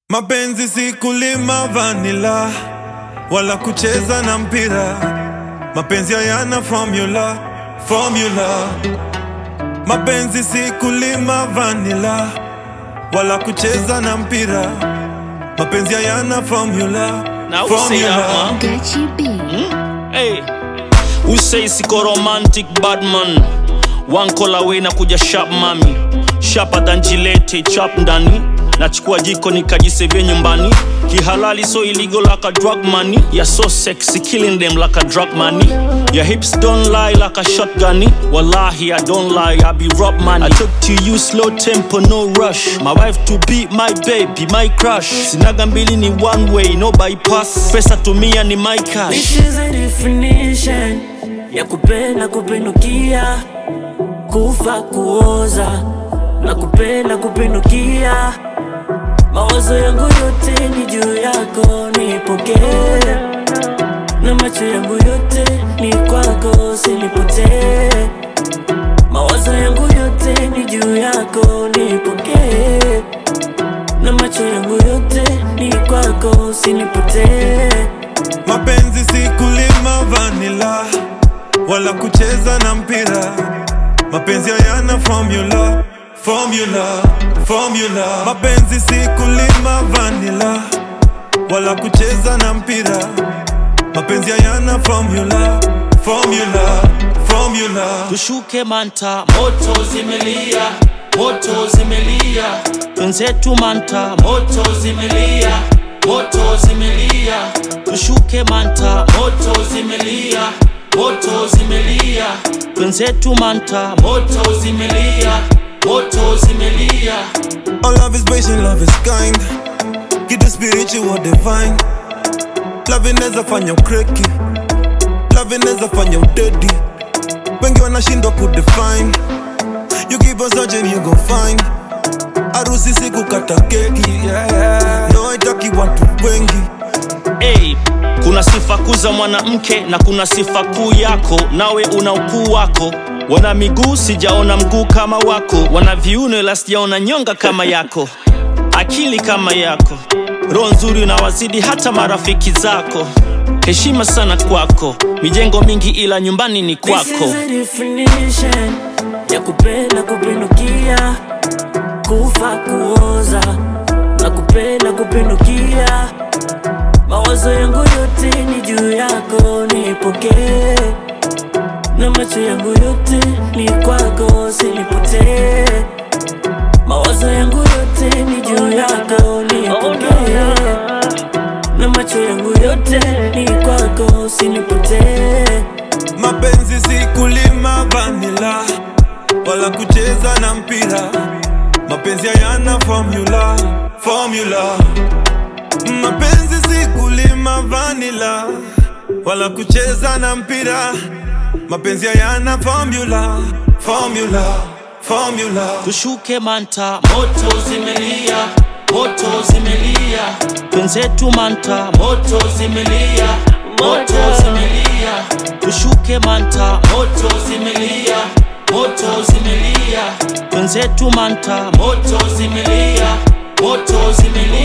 Mapenzi si kulima vanila wala kucheza na mpira. Mapenzi hayana formula, formula. Mapenzi si kulima vanila wala kucheza na mpira. Mapenzi hayana formula, Now who say that, formula. man? Gachi B. Hey, who say siko romantic bad man? One call away na kuja sharp mami, sharper than Gillette chap ndani. Nachukua jiko nikajisevye nyumbani, kihalali so illegal like a drug money. You're so sexy, killing them like a drug money. Your hips don't lie like a shotgun. Wallahi, I don't lie, I be rob money. I took to you slow tempo, no rush. My wife to be my baby, my crush. Sinaga mbili ni one way, no bypass. Pesa tumia ni my cash. This is a definition ya kupenda kupindukia, kufa kuoza na kupenda kupindukia. Mawazo yangu yote ni juu yako, nipokee na macho yangu yote ni kwako, usinipotee. Mawazo yangu yote ni juu yako, nipokee na macho yangu yote ni kwako, usinipotee. Mapenzi si kulima vanila wala kucheza na mpira. Mapenzi hayana formula, formula, formula. Mapenzi si kulima vanila wala kucheza na mpira. Mapenzi hayana formula, formula, formula. tushuke manta moto zimelia moto zimelia twenzetu manta moto zimelia moto zimelia tushuke manta moto zimelia moto zimelia twenzetu manta moto zimelia moto zimelia All love is patient, love is kind. Kitu spiritual divine. Love inaweza fanya ukreki, love inaweza fanya udedi. Wengi wanashindwa kudefine. You keep on searching, you go find. Harusi si kukata keki, no haitaki watu wengi. Hey, kuna sifa kuu za mwanamke na kuna sifa kuu yako, nawe una ukuu wako. Wana miguu sijaona mguu kama wako, wana viuno ila sijaona nyonga kama yako, akili kama yako, roho nzuri unawazidi hata marafiki zako. Heshima sana kwako, mijengo mingi ila nyumbani ni This kwako. is a definition ya kupenda kupindukia, kufa kuoza na kupenda kupindukia. Mawazo yangu yote ni juu yako, nipokee na macho yangu yote ni kwako, usinipotee. Mawazo yangu yote ni juu yako, nipokee na macho yangu yote ni kwako, usinipotee. Mapenzi si kulima vanila wala kucheza na mpira. Mapenzi hayana formula, formula. Mapenzi si kulima vanila wala kucheza na mpira. Mapenzi hayana formula, formula, formula. tushuke manta moto zimelia moto zimelia twenzetu manta moto zimelia moto zimelia tushuke manta moto zimelia moto zimelia twenzetu manta moto zimelia moto zimelia